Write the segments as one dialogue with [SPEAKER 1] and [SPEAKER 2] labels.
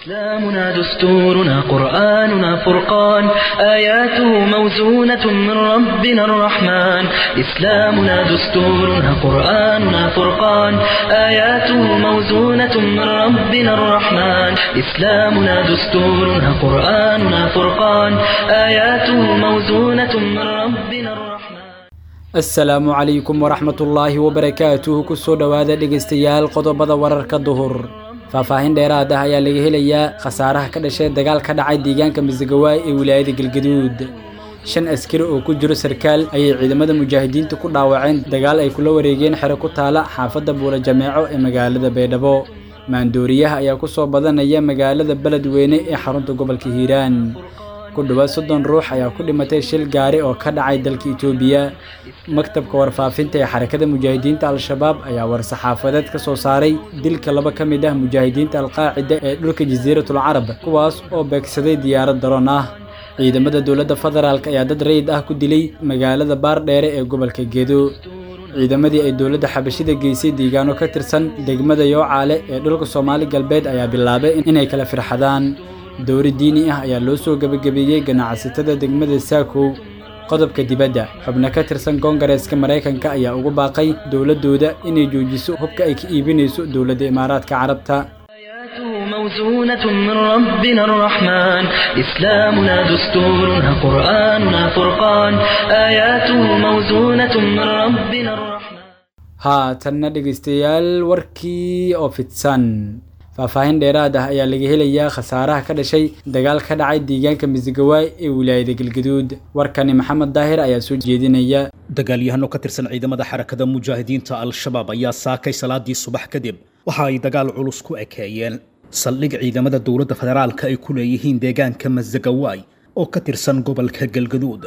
[SPEAKER 1] إسلامنا دستورنا قرآننا فرقان آياته موزونة من ربنا الرحمن إسلامنا دستورنا قرآننا فرقان آياته موزونة من ربنا الرحمن إسلامنا دستورنا قرآننا فرقان آياته موزونة من ربنا الرحمن
[SPEAKER 2] asalaamu calaykum waraxmatullaahi wabarakaatuhu kusoo dhowaada dhegaystayaal qodobada wararka duhur faahfaahin dheeraad ah ayaa laga helayaa khasaaraha ka dhashay dagaal ka dhacay deegaanka masagawaay ee wilaayada galgaduud shan askari oo ku jiro sarkaal ayay ciidamada mujaahidiinta ku dhaawaceen dagaal ay kula wareegeen xero ku taala xaafadda buula jameeco ee magaalada baydhabo maandooriyaha ayaa ku soo badanaya magaalada beledweyne ee xarunta gobolka hiiraan ku dhowaad soddon ruux ayaa ku dhimatay shil gaari oo ka dhacay dalka itoobiya maktabka warfaafinta ee xarakada mujaahidiinta al-shabaab ayaa war-saxaafadeed ka soo saaray dilka laba ka mid ah mujaahidiinta alqaacida ee dhulka jasiiratul carab kuwaas oo beegsaday diyaarad daroon ah ciidamada dowladda federaalk ayaa dad rayid ah ku dilay magaalada baardheere ee gobolka gedo ciidamadii ay dowladda xabashida geysay deegaano ka tirsan degmada yoocaale ee dhulka soomaali galbeed ayaa bilaabay inay kala firxadaan dowri diini ah ayaa loo soo gebagabeeyey ganacsatada degmada saakow qodobka dibadda xubno ka tirsan koongareeska maraykanka ayaa ugu baaqay dowladdooda inay joojiso hubka ay ka iibinayso dowladda imaaraadka carabta
[SPEAKER 1] آياته موزونة من ربنا الرحمن إسلامنا دستورنا قرآننا فرقان آياته موزونة من ربنا الرحمن
[SPEAKER 2] haatanna dhegaystayaal warkii oo fidsan faahfaahin dheeraad ah ayaa laga helayaa khasaaraha ka dhashay dagaal ka dhacay deegaanka masigawaay ee wilaayada galgaduud warkani maxamed daahir ayaa soo jeedinaya
[SPEAKER 3] dagaalyahano ka tirsan ciidamada xarakada mujaahidiinta al-shabaab ayaa saakay salaadii subax kadib waxa ay dagaal culus ku ekeeyeen saldhig ciidamada dowladda federaalka ay ku leeyihiin deegaanka masagawaay oo ka tirsan gobolka galgaduud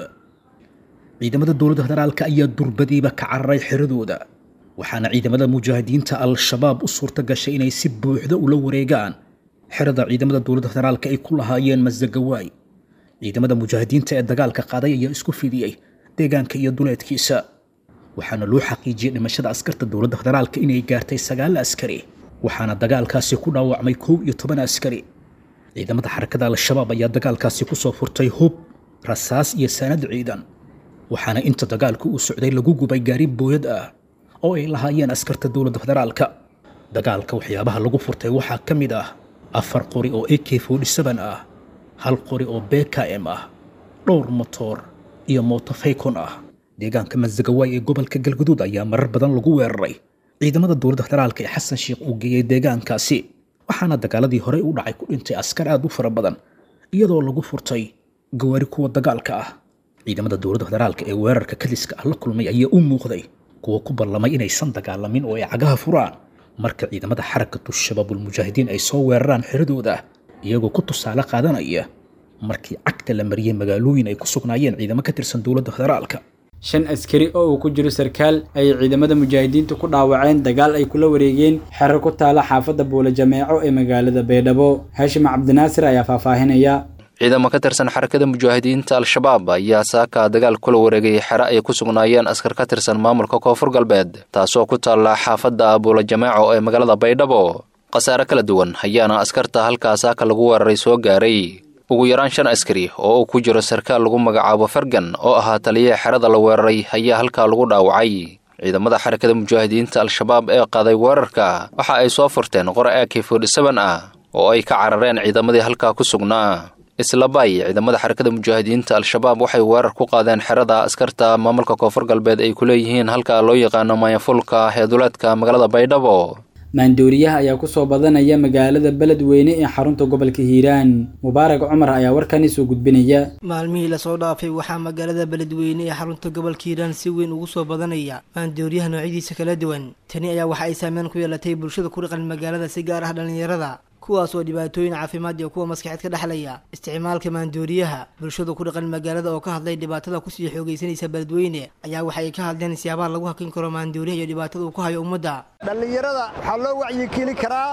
[SPEAKER 3] ciidamada dowladda federaalka ayaa durbadiiba ka cararay xiradooda waxaana ciidamada mujaahidiinta al-shabaab u suurta gashay inay si buuxda ula wareegaan xerada ciidamada dowladda federaalka ay ku lahaayeen masagawaay ciidamada mujaahidiinta ee dagaalka qaaday ayaa isku fidiyey deegaanka iyo duleedkiisa waxaana loo xaqiijiyey dhimashada askarta dowladda federaalka inay gaartay sagaal askari waxaana dagaalkaasi ku dhaawacmay kow iyo toban askari ciidamada xarakada al-shabaab ayaa dagaalkaasi kusoo furtay hub rasaas iyo saanad ciidan waxaana inta dagaalku uu socday lagu gubay gaari booyad ah oo ay lahaayeen askarta dowladda federaalka dagaalka waxyaabaha lagu furtay waxaa ka mid ah afar qori oo a k ah hal qori oo bkm ah dhowr motoor iyo mootofaycon ah deegaanka masagawaay ee gobolka galguduud ayaa marar badan lagu weeraray ciidamada dowladda federaalka ee xasan sheikh uu geeyey deegaankaasi waxaana dagaaladii horey u dhacay ku dhintay askar aad u fara badan iyadoo lagu furtay gawaari kuwa dagaalka ah ciidamada dowladda federaalka ee weerarka kadiska ah la kulmay ayaa u muuqday kuwa ku ballamay inaysan dagaalamin oo ay cagaha furaan marka ciidamada xarakatu shabaabulmujaahidiin ay soo weeraraan xiradooda iyagoo ku tusaale qaadanaya markii cagta la mariyey magaalooyin ay ku sugnaayeen ciidamo ka tirsan dowladda federaalka
[SPEAKER 2] shan askari oo uu ku jiro sarkaal ayay ciidamada mujaahidiinta ku dhaawaceen dagaal ay kula wareegeen xero ku taala xaafadda buula jameeco ee magaalada baydhabo haashim cabdinaasir ayaa faahfaahinaya
[SPEAKER 4] ciidamo ka tirsan xarakada mujaahidiinta al-shabaab ayaa saaka dagaal kula wareegay xero ay ku sugnaayeen askar ka tirsan maamulka koonfur galbeed taasoo ku taalla xaafadda buula jameeco ee magaalada baydhabo khasaare kala duwan ayaana askarta halkaa saaka lagu weeraray soo gaaray ugu yaraan shan askari oo uu ku jiro sarkaal lagu magacaabo fergan oo ahaa taliyaha xerada la weeraray ayaa halkaa lagu dhaawacay ciidamada xarakada mujaahidiinta al-shabaab ee qaaday weerarka waxa ay soo furteen qore ak ah oo ay ka carareen ciidamadii halkaa ku sugnaa islabay ciidamada xarakada mujaahidiinta al-shabaab waxay weerar ku qaadeen xerada askarta maamulka koonfur galbeed ay ku leeyihiin halka loo yaqaano maayafulka ee duleedka magaalada baydhabo
[SPEAKER 2] maandooriyaha ayaa ku soo badanaya magaalada beledweyne ee xarunta gobolka hiiraan mubaarak cumar ayaa warkani soo gudbinaya
[SPEAKER 5] maalmihii lasoo dhaafay waxaa magaalada beledweyne ee xarunta gobolka hiiraan si weyn ugu soo badanaya maandooriyaha noocyadiisa kala duwan tani ayaa waxa ay saameyn ku yeelatay bulshada ku dhaqan magaalada si gaar ah dhallinyarada kuwaas oo dhibaatooyin caafimaad iyo kuwa maskaxeed ka dhexlaya isticmaalka maandooriyaha bulshada ku dhaqan magaalada oo ka hadlay dhibaatada kusii xoogaysanaysa beledweyne ayaa waxa ay ka hadleen siyaabaha lagu hakin karo maandooriyaha iyo dhibaatada uu ku hayo ummadda
[SPEAKER 6] dhallinyarada waxaa loo wacyigeli karaa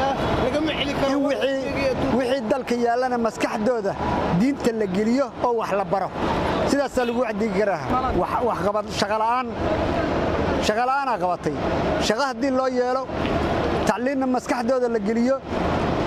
[SPEAKER 6] in wixii dalka yaallana maskaxdooda diinta la geliyo oo wax la baro sidaasaa lagu wacdigi karaa shaqala'aan shaqala'aanaa qabatay shaqo haddii loo yeelo tacliinna maskaxdooda la geliyo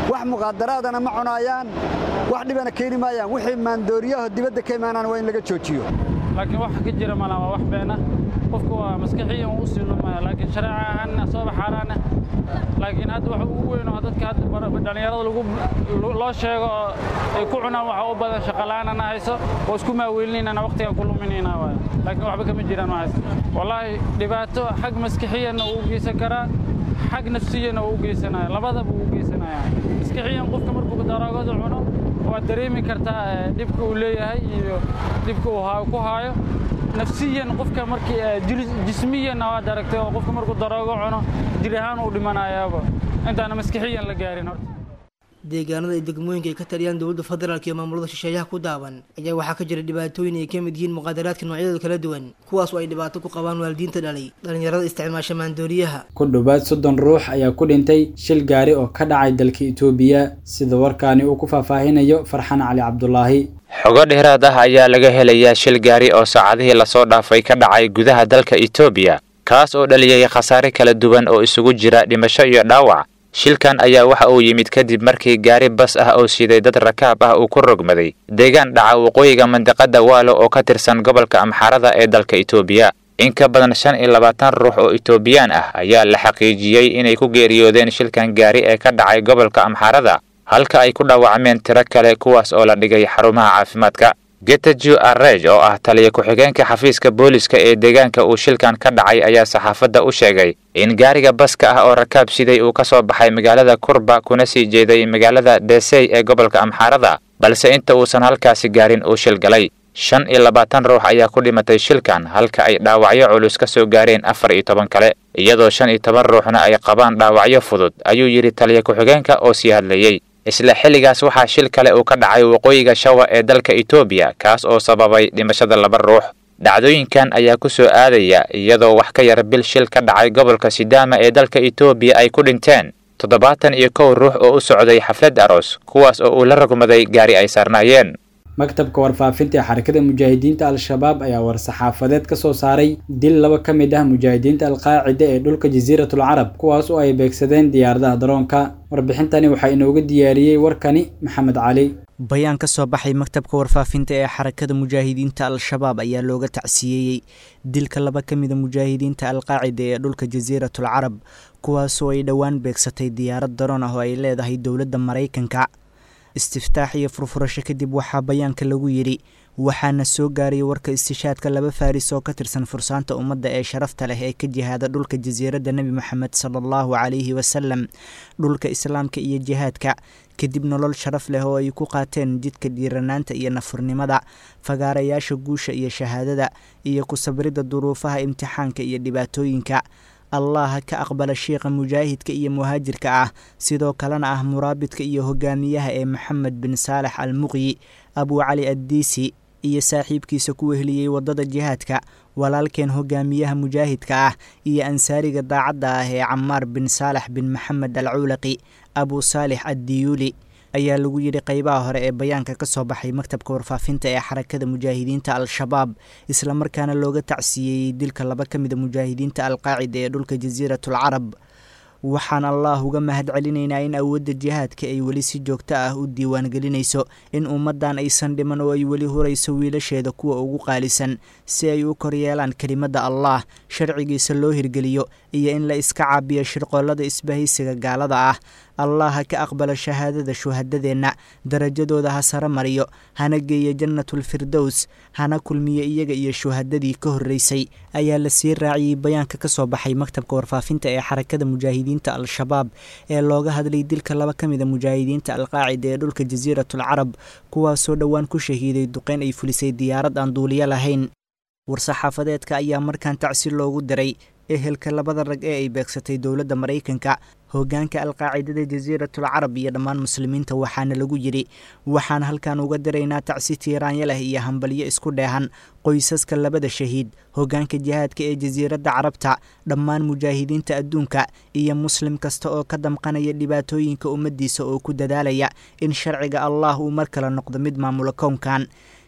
[SPEAKER 6] wax muqaadaraadana ma cunaayaan wax dhibana keeni maayaan wixii maandooriyaho dibadda ka imaanaan waa in laga joojiyo
[SPEAKER 7] laakiin wax ka jira malaa waa wax beena qofku waa maskaxiyan u sii lumaya laakiin shareeca ahaanna sooba xaaraana laakiin hadda waxa ugu weyn oo dadka hadda dhallinyarada lagu loo sheego oo ay ku cunaan waxa u badan shaqala'aanana hayso oo isku maaweelinaynana waqtigan ku luminaynaa waay laakiin waxba kama jiraan waxaas wallaahi dhibaato xag maskixiyanna uu geysan karaa xag nafsiyanna uu u geysanaya labadaba uu u geysanaya maskixiyan qofka markuu daroogada cuno waad dareemi kartaa dhibka uu leeyahay iyo dhibka uu ku haayo nafsiyan qofka markii jismiyanna waad aragtay oo qofka markuu daroogo cuno jir ahaan uu dhimanayaaba intaana maskixiyan la gaarin horta
[SPEAKER 5] deegaanada ay degmooyinka ay ka taliyaan dowladda federaalk iyo maamulada shisheeyaha ku daaban ayaa waxaa ka jira dhibaatooyin ay ka mid yihiin muqaadaraadka noocyadooda kala duwan kuwaas oo ay dhibaato ku qabaan waalidiinta dhalay dhallinyarada isticmaasha maandooriyaha
[SPEAKER 2] ku dhowaad soddon ruux ayaa ku dhintay shil gaari oo ka dhacay dalka itoobiya sida warkaani uu ku faahfaahinayo farxan cali cabdulaahi
[SPEAKER 8] xogo dheeraad ah ayaa laga helayaa shil gaari oo saacadihii lasoo dhaafay ka dhacay gudaha dalka itoobiya kaas oo dhaliyay khasaare kala duwan oo isugu jira dhimasho iyo dhaawac shilkan ayaa waxa uu yimid kadib markii gaari bas ah oo siday dad rakaab ah uu ku rogmaday deegaan dhaca waqooyiga mandiqada waalo oo ka tirsan gobolka amxaarada ee dalka itoobiya in ka badan shan iyo labaatan ruux oo itoobiyaan ah ayaa la xaqiijiyey inay ku geeriyoodeen shilkan gaari ee ka dhacay gobolka amxaarada halka ay ku dhaawacmeen tiro kale kuwaas oo la dhigay xarumaha caafimaadka getajo arrej oo ah taliya ku-xigeenka xafiiska booliska ee deegaanka uu shilkan ka dhacay ayaa saxaafadda u sheegay in gaariga baska ah oo rakaab siday uu ka soo baxay magaalada kurba kuna sii jeeday magaalada desey ee gobolka amxaarada balse inta uusan halkaasi gaarin uu shil galay shan iyo labaatan ruux ayaa ku dhimatay shilkan halka ay dhaawacyo culus ka soo gaareen afar iyo toban kale iyadoo shan iyo toban ruuxna ay qabaan dhaawacyo fudud ayuu yidhi taliya ku-xigeenka oo sii hadlayey isla xilligaas waxaa shil kale uu ka dhacay waqooyiga shawa ee dalka itoobiya kaas oo sababay dhimashada laba ruux dhacdooyinkan ayaa ku soo aadaya iyadoo wax ka yar bil shil ka dhacay gobolka sidaama ee dalka itoobiya ay ku dhinteen toddobaatan iyo kow ruux oo u socday xaflad aroos kuwaas oo uu la rogmaday gaari ay saarnaayeen
[SPEAKER 2] maktabka warfaafinta ee xarakada mujaahidiinta al-shabaab ayaa war-saxaafadeed ka soo saaray dil laba ka mid ah mujaahidiinta alqaacida ee dhulka jasiiratul carab kuwaas oo ay beegsadeen diyaaradaha daroonka warbixintani waxaa inooga diyaariyey warkani maxamed cali
[SPEAKER 9] bayaan ka soo baxay maktabka warfaafinta ee xarakada mujaahidiinta al-shabaab ayaa looga tacsiyeeyey dilka laba ka mida mujaahidiinta alqaacida ee dhulka jasiiratul carab kuwaasoo ay dhowaan beegsatay diyaarad daroon ah oo ay leedahay dowladda maraykanka istiftaax iyo furfurasho kadib waxaa bayaanka lagu yidhi waxaana soo gaarayay warka istishaadka laba faaris oo ka tirsan fursaanta ummadda ee sharafta leh ee ka jihaada dhulka jasiiradda nebi moxamed sala allahu calayhi wasalam dhulka islaamka iyo jihaadka kadib nolol sharaf leh oo ay ku qaateen jidka dhiiranaanta iyo nafurnimada fagaarayaasha guusha iyo shahaadada iyo ku sabridda duruufaha imtixaanka iyo dhibaatooyinka allah ka aqbala sheikha mujaahidka iyo muhaajirka ah sidoo kalena ah muraabidka iyo hogaamiyaha ee maxamed bin saalex al muqyi abu cali addiisi iyo saaxiibkiisa ku weheliyey waddada jihaadka walaalkeen hogaamiyaha mujaahidka ah iyo ansaariga daacadda ah ee camaar bin saalex bin maxamed al cuulaqi abu saalix addiyuuli ayaa lagu yidhi qeybaha hore ee bayaanka ka soo baxay maktabka warfaafinta ee xarakada mujaahidiinta al-shabaab islamarkaana looga tacsiyeeyey dilka laba ka mida mujaahidiinta alqaacida ee dhulka jasiiratul carab waxaan allah uga mahad celinaynaa in awoodda jihaadka ay weli si joogto ah u diiwaangelinayso in ummaddan aysan dhiman oo ay weli hurayso wiilasheeda kuwa ugu qaalisan si ay u koryeelaan kelimadda allah sharcigiisa loo hirgeliyo iyo in la iska caabiyo shirqoollada isbahaysiga gaalada ah allah ha ka aqbala shahaadada shuhadadeenna darajadooda ha sare mariyo hana geeyo jannatulfirdows hana kulmiyo iyaga iyo shuhadadii ka horreysay ayaa la sii raaciyey bayaanka ka soo baxay maktabka warfaafinta ee xarakada mujaahidiinta al-shabaab ee looga hadlay dilka laba ka mida mujaahidiinta alqaacida ee dhulka jasiiratul carab kuwaasoo dhowaan ku shahiiday duqeyn ay fulisay diyaarad aan duuliyo lahayn war-saxaafadeedka ayaa markaan tacsi loogu diray ehelka labada rag ee ay beegsatay dowladda maraykanka hoggaanka alqaacidada jasiiratul carab iyo dhammaan muslimiinta waxaana lagu yidhi waxaan halkan uga diraynaa tacsi tiiraanya leh iyo hambalyo isku dheehan qoysaska labada shahiid hoggaanka jihaadka ee jasiiradda carabta dhammaan mujaahidiinta adduunka iyo muslim kasta oo ka damqanaya dhibaatooyinka ummaddiisa oo ku dadaalaya in sharciga allah uu mar kale noqdo mid maamula kownkan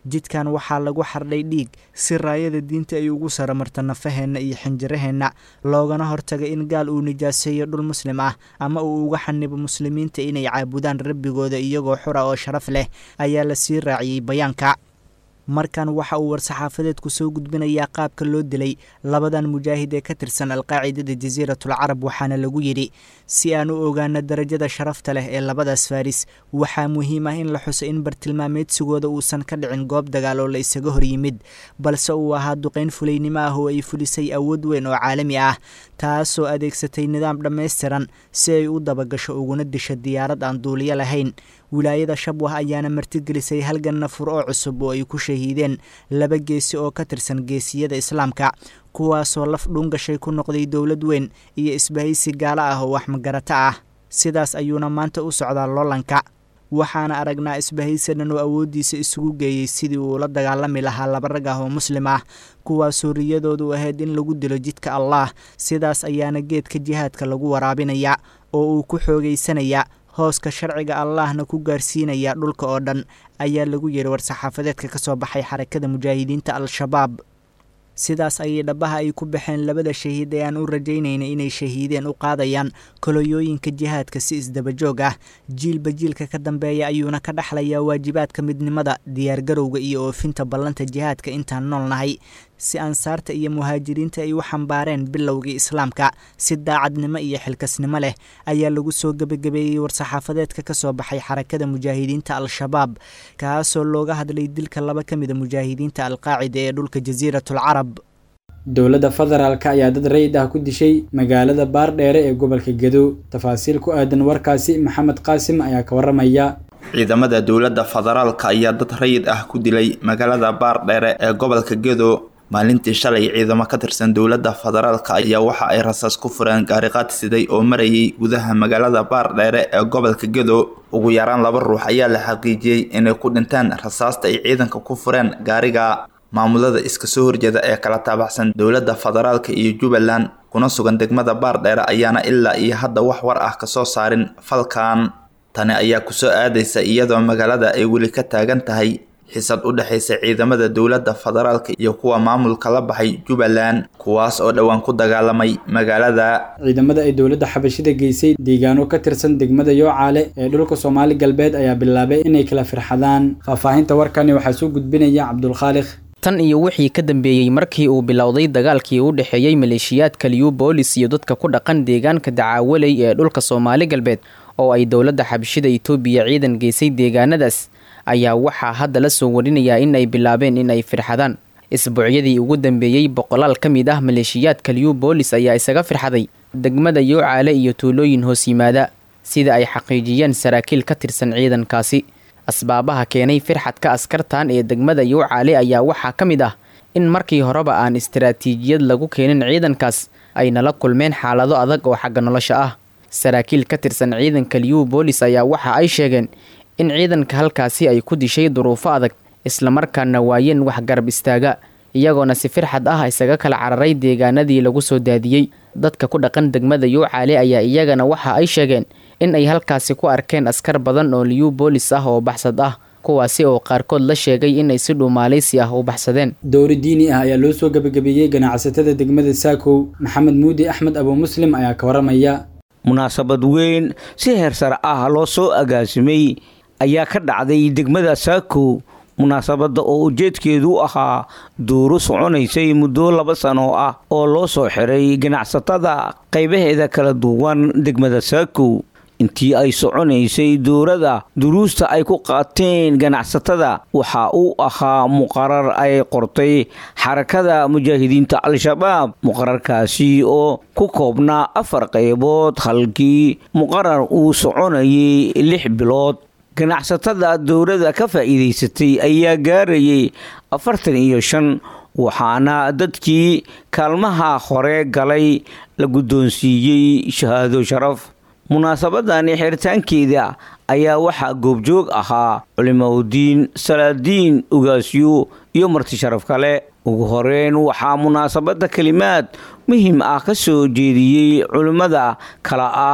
[SPEAKER 9] jidkan waxaa lagu xardhay dhiig si raayada diinta ay ugu saramarto nafaheenna iyo xinjiraheenna loogana hortaga in gaal uu nijaaseeyo dhul muslim ah ama uu uga xanibo muslimiinta inay caabudaan rabbigooda iyagoo xura oo sharaf leh ayaa la sii raaciyey bayaanka markan waxa uu war-saxaafadeedku soo gudbinayaa qaabka loo dilay labadan mujaahid ee ka tirsan alqaacidada jasiiratul carab waxaana lagu yidhi si aan u ogaano darajada sharafta leh ee labadaas faris waxaa muhiim ah in la xuso in bartilmaameedsigooda uusan ka dhicin goob dagaal oo la isaga hor yimid balse uu ahaa duqayn fulaynimo ah oo ay fulisay awood weyn oo caalami ah taasoo adeegsatay nidaam dhammaystiran si ay u dabagasho uguna disho diyaarad aan duuliyo lahayn wilaayada shabwah ayaana martigelisay halgan nafur oo cusub oo ay ku shahiideen laba geesi oo ka tirsan geesiyada islaamka kuwaasoo laf dhuungashay ku noqday dowlad weyn iyo isbahaysi gaalo ah oo wax magarato ah sidaas ayuuna maanta u socdaa loolanka waxaana aragnaa isbahaysi dhan oo awooddiisa isugu geeyey sidii uu la dagaalami lahaa laba rag ah oo muslim ah kuwaasoo riyadoodu ahayd in lagu dilo jidka allaah sidaas ayaana geedka jihaadka lagu waraabinaya oo uu ku xoogaysanaya hooska sharciga allaahna ku gaarsiinaya dhulka oo dhan ayaa lagu yidhi war-saxaafadeedka ka soo baxay xarakada mujaahidiinta al-shabaab sidaas ayay dhabaha ay ku baxeen labada shahiid ee aan u rajaynaynay inay shahiideen u qaadayaan kolooyooyinka jihaadka si isdabajoog ah jiilba jiilka ka dambeeya ayuuna ka dhexlayaa waajibaadka midnimada diyaargarowga iyo oofinta ballanta jihaadka intaan nool nahay si ansaarta iyo muhaajiriinta ay u xambaareen bilowgii islaamka si daacadnimo iyo xilkasnimo leh ayaa lagu soo gebagabeeyey war-saxaafadeedka ka soo baxay xarakada mujaahidiinta al-shabaab kaasoo looga hadlay dilka laba ka mida mujaahidiinta alqaacida ee dhulka jasiiratul carab
[SPEAKER 2] dowladda federaalk ayaa dad rayid ah ku dishay magaalada baardheere ee gobolka gedo tafaasiil ku aadan warkaasi maxamed qaasim ayaa ka waramaya
[SPEAKER 10] ciidamada dowladda federaalka ayaa dad rayid ah ku dilay magaalada baardheere ee gobolka gedo maalintii shalay ciidamo ka tirsan dowladda federaalka ayaa waxa ay rasaas ku fureen gaariqaad siday oo marayay gudaha magaalada baardheere ee gobolka gedo ugu yaraan laba ruux ayaa la xaqiijiyey inay ku dhinteen rasaasta ay ciidanka ku fureen gaariga maamulada iska soo horjeeda ee kala taabaxsan dowladda federaalka iyo jubbaland kuna sugan degmada baardheere ayaana ilaa iyo hadda wax war ah kasoo saarin falkan tani ayaa kusoo aadaysa iyadoo magaalada ay weli ka taagan tahay xisad u dhexaysa ciidamada dowladda federaalka iyo kuwa maamulka la baxay jubbaland kuwaas oo dhowaan ku dagaalamay magaalada
[SPEAKER 2] ciidamada ay dowladda xabashida geysay deegaano ka tirsan degmada yoocaale ee dhulka soomaali galbeed ayaa bilaabay inay kala firxadaan faahfaahinta warkani waxaa soo gudbinaya cabdulkhaaliq
[SPEAKER 11] tan iyo wixii ka dambeeyey markii uu bilowday dagaalkii u dhexeeyey maleeshiyaadka liyu boolis iyo dadka ku dhaqan deegaanka dacaawaley ee dhulka soomaali galbeed oo ay dowladda xabashida itoobiya ciidan geysay deegaanadaas ayaa waxaa hadda la soo warinayaa in ay bilaabeen in ay firxadaan isbuucyadii ugu dambeeyey boqolaal ka mid ah maleeshiyaadka liyu boolis ayaa isaga firxaday degmada yoocaale iyo tuulooyin hoos yimaada sida ay xaqiijiyeen saraakiil ka tirsan ciidankaasi asbaabaha keenay firxadka askartan ee degmada yoocaale ayaa waxaa ka mid ah in markii horeba aan istaraatiijiyad lagu keenin ciidankaas ay nala kulmeen xaalado adag oo xagga nolosha ah saraakiil ka tirsan ciidanka liyu boolis ayaa waxa ay sheegeen in ciidanka halkaasi ay ku dishay duruufo adag islamarkaana waayeen wax garab istaaga iyagoona si firxad ah isaga kala cararay deegaanadii lagu soo daadiyey dadka ku dhaqan degmada yoocaale ayaa iyagana waxa ay sheegeen in ay halkaasi ku arkeen askar badan oo liyu boolis ah oo baxsad ah kuwaasi oo qaarkood la sheegay inay si dhuumaalaysi ah u baxsadeen
[SPEAKER 2] dowri diini ah ayaa loo soo gebagabeeyey ganacsatada degmada saakow maxamed muudi axmed abu muslim ayaa ka waramaya
[SPEAKER 12] munaasabad weyn si heersar ah loo soo agaasimay ayaa ka dhacday degmada saakow munaasabadda oo ujeedkeedu ahaa duuro soconaysay muddo laba sano ah oo loo soo xiray ganacsatada qaybaheeda kala duwan degmada saakow intii ay soconaysay duurada duruusta ay ku qaateen ganacsatada waxa uu ahaa muqarar ay qortay xarakada mujaahidiinta al-shabaab muqararkaasi oo ku koobnaa afar qaybood halkii muqarar uu soconayay lix bilood ganacsatada dowladda ka faa'iidaysatay ayaa gaarayay afartan iyo shan waxaana dadkii kaalmaha hore galay la guddoonsiiyey shahaado sharaf munaasabadani xiritaankeeda ayaa waxaa goobjoog ahaa culimaudiin salaadiin ugaasyo iyo marti sharaf kale ugu horeyn waxaa munaasabadda kelimaad muhim ah ka soo jeediyey culimmada kala ah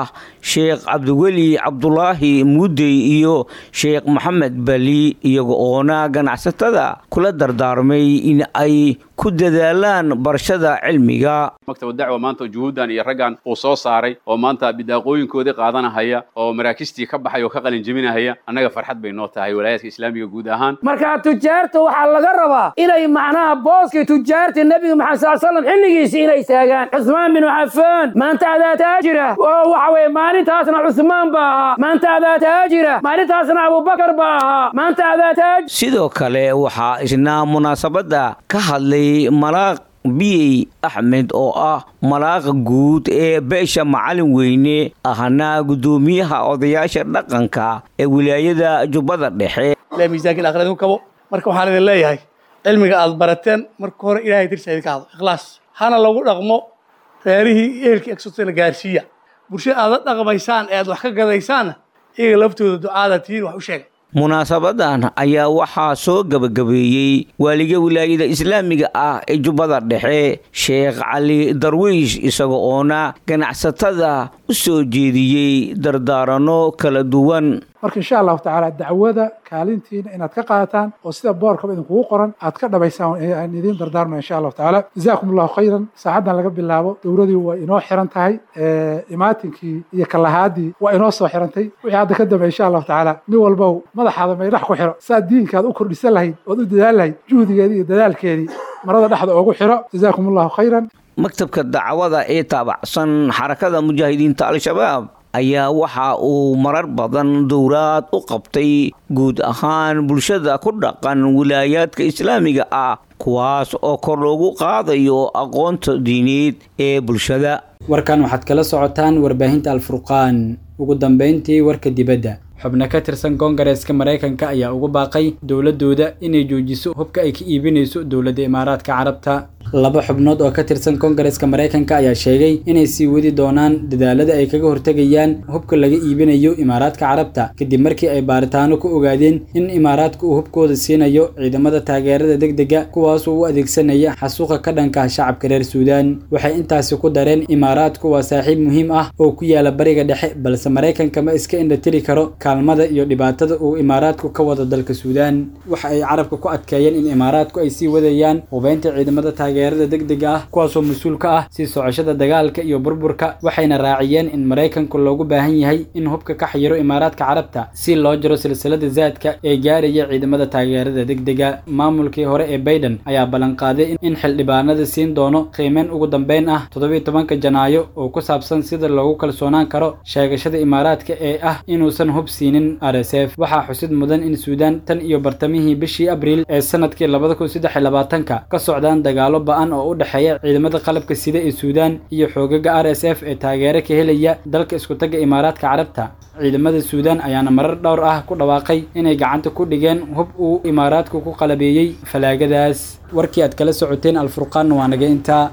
[SPEAKER 12] sheekh cabdiweli cabdulaahi muudey iyo sheekh maxamed bali iyaga oona ganacsatada kula dardaarmay in ay ku dadaalaan barashada cilmiga
[SPEAKER 13] maktab dacwa maanta juhuuddan iyo raggan uu soo saaray oo maanta bidaaqooyinkoodii qaadanahaya oo maraakistii ka baxay oo ka qalin jebinahaya annaga farxad bay noo tahay walaayaadka islaamiga guud ahaan
[SPEAKER 14] marka tujaarta waxaa laga rabaa inay macnaha booskii tujaarta nebiga maxamed sal slam xilligiisii inay taagaan cusmaan binu cafaan maanta adaa taajira oo waxa weye maalintaasna cusmaan baa ahaa maanta adaa taajira maalintaasna abubakar baa ahaa maanta adaa taaj
[SPEAKER 12] sidoo kale waxaa isna munaasabadda ka hadlay malaaq biyey axmed oo ah malaaqa guud ee beesha macalin weyne ahna guddoomiyaha odayaasha dhaqanka ee wilaayada jubbada dhexe
[SPEAKER 15] miisaanka aakhirada ku kabo marka waxaan idin leeyahay cilmiga aad barateen marka hore ilaahay dirsa idinka hadlo ikhlaas hana lagu dhaqmo reerihii eelkii egsotana gaarsiiya bulshada aad la dhaqmaysaan ee aad wax ka gadaysaanna iyaga laftooda ducaada tihiin wax u sheega
[SPEAKER 12] munaasabadan ayaa waxaa soo gebagabeeyey waaliga wilaayada islaamiga ah ee jubbada dhexe sheekh cali darwiish isaga oona ganacsatada u soo jeediyey dardaaranno kala duwan
[SPEAKER 16] marka insha allahu tacaala dacwada kaalintiina inaad ka qaadataan oo sida boorkaba idinkugu qoran aad ka dhabaysaan aan idiin dardaarmaya insha allahu tacaala jazaakum allahu khayran saacaddan laga bilaabo dowladii waa inoo xiran tahay imaatinkii iyo kalahaadii waa inoo soo xirantay wixii hadda ka dambeya insha allahu tacaala nin walbow madaxaada maydhax ku xiro saad diinkaad u kordhisan lahayd ood u dadaali lahayd juhdigeedii iyo dadaalkeedii marada dhexda oogu xiro jazaakum allahu khayran
[SPEAKER 12] maktabka dacwada ee taabacsan xarakada mujaahidiinta al-shabaab ayaa waxa uu marar badan dowlaad u qabtay guud ahaan bulshada ku dhaqan wilaayaadka islaamiga ah kuwaas oo kor loogu qaadayo aqoonta diineed ee bulshada
[SPEAKER 2] warkan waxaad kala socotaan warbaahinta alfurqaan ugu dambayntii warka dibadda xubno ka tirsan koongareeska maraykanka ayaa ugu baaqay dowladooda inay joojiso hubka ay ka iibinayso dowladda imaaraadka carabta laba xubnood oo ka tirsan koongareeska maraykanka ayaa sheegay inay sii wadi doonaan dadaalada ay kaga hortegayaan hubka laga iibinayo imaaraadka carabta kadib markii ay baaritaano ku ogaadeen in imaaraadka uu hubkooda siinayo ciidamada taageerada degdega kuwaasoo u adeegsanaya xasuuqa ka dhanka shacabka reer suudaan waxay intaasi ku dareen imaaraadku waa saaxiib muhiim ah oo ku yaala bariga dhexe balse maraykanka ma iska indhatiri karo kaalmada iyo dhibaatada uu imaaraadku ka wado dalka suudaan waxa ay carabka ku adkeeyeen in imaaraadku ay sii wadayaan hubeynta ciidamada taageerada degdega ah kuwaasoo mas-uul ka ah sii socoshada dagaalka iyo burburka waxayna raaciyeen in maraykanku loogu baahan yahay in hubka ka xayiro imaaraadka carabta si loo jiro silsilada zaadka ee gaaraya ciidamada taageerada degdega maamulkii hore ee baiden ayaa ballanqaaday in xildhibaanada siin doono qiimeyn ugu dambeyn ah toddobiiy tobanka janaayo oo ku saabsan sida loogu kalsoonaan karo sheegashada imaaraadka ee ah inuusan hub siinin r s f waxaa xusid mudan in suudaan tan iyo bartamihii bishii abriil ee sanadkii labada kun saddex iyo labaatanka ka socdaan dagaalo ba-an oo u dhexeeya ciidamada qalabka sida ee suudaan iyo xoogaga r s f ee taageero ka helaya dalka iskutaga imaaraadka carabta ciidamada suudaan ayaana marar dhowr ah ku dhawaaqay inay gacanta ku dhigeen hub uu imaaraadku ku qalabeeyey falaagadaas warkii aad kala socoteen alfurqaanna waa naga intaa